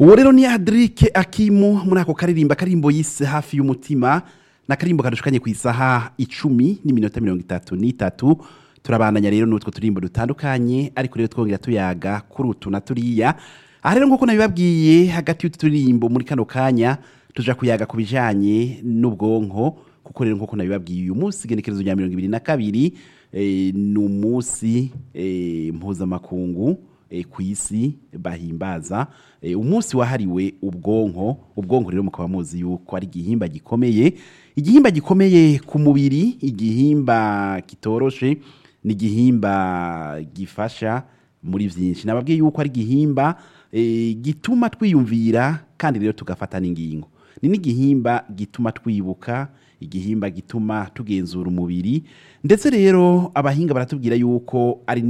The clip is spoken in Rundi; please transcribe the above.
uwo rero ni Adrike Akimu muri ako karirimba karimbo yise hafi y'umutima na karimbo kadushukanye ku isaha icumi n'iminota mirongo itatu n'itatu turabandanya rero n'utwo turimbo dutandukanye ariko rero twongera tuyaga kuri utu na turiya aha rero nk'uko nabibabwiye hagati y'utu turimbo muri kano kanya tuja kuyaga ku bijanye n'ubwonko kuko rero nk'uko nabibabwiye uyu munsi igenekerezo rya mirongo ibiri na kabiri eh, ni umunsi eh, mpuzamakungu eh, ku isi bahimbaza eh, umunsi wahariwe ubwonko ubwonko rero mukaba muzi yuko ari igihimba gikomeye igihimba gikomeye ku mubiri igihimba kitoroshe ni igihimba gifasha muri byinshi nababwiye yuko ari igihimba eh, gituma twiyumvira kandi rero tugafata n'ingingo ni n'igihimba gituma twibuka igihimba gituma tugenzura umubiri ndetse rero abahinga baratubwira yuko ari